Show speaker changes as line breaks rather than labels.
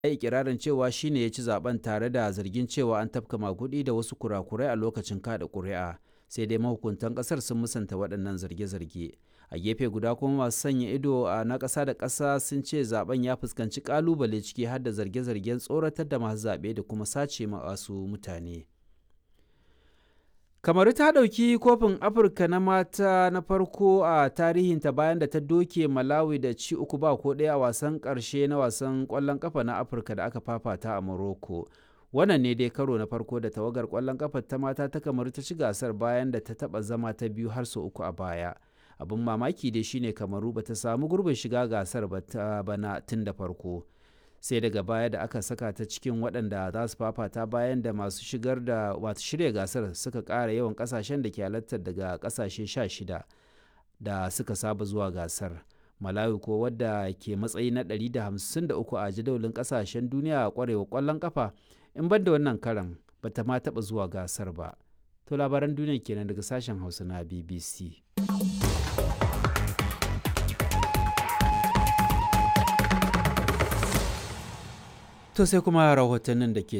yi ikirarin cewa shi ne ya ci zaben tare da zargin cewa an tafka maguɗi da wasu kurakurai a lokacin kada ƙuri'a sai dai mahukuntan ƙasar sun musanta waɗannan zarge-zarge a gefe guda kuma masu sanya ido a na ƙasa da ƙasa sun ce zaben ya fuskanci ƙalubale ciki har da zarge-zargen tsoratar da masu zaɓe da kuma sace masu mutane kamaru ta ɗauki kofin afirka na mata na farko a tarihinta bayan da ta doke malawi da ci uku ba ko ɗaya a wasan ƙarshe na wasan ƙwallon ƙafa na afirka da aka fafata a morocco wannan ne dai karo na farko da tawagar ƙwallon ƙafa ta mata ta kamaru ta ci gasar bayan da ta taɓa zama ta biyu har sau uku a baya abin mamaki dai shine kamaru ba ta samu gurbin shiga gasar ba ta bana tun da farko sai daga baya da aka saka ta cikin waɗanda za su fafata bayan da masu shigar da wato shirya gasar suka ƙara yawan ƙasashen da ke halartar daga ƙasashe 16 da suka saba zuwa gasar malawi ko wadda ke matsayi na 153 a jadawalin ƙasashen duniya a ƙwarewa ƙwallon ƙafa in ban da wannan karan ba ta ma taɓa zuwa gasar ba to labaran duniya kenan daga sashen hausa na bbc To sai kuma rahotannin da ke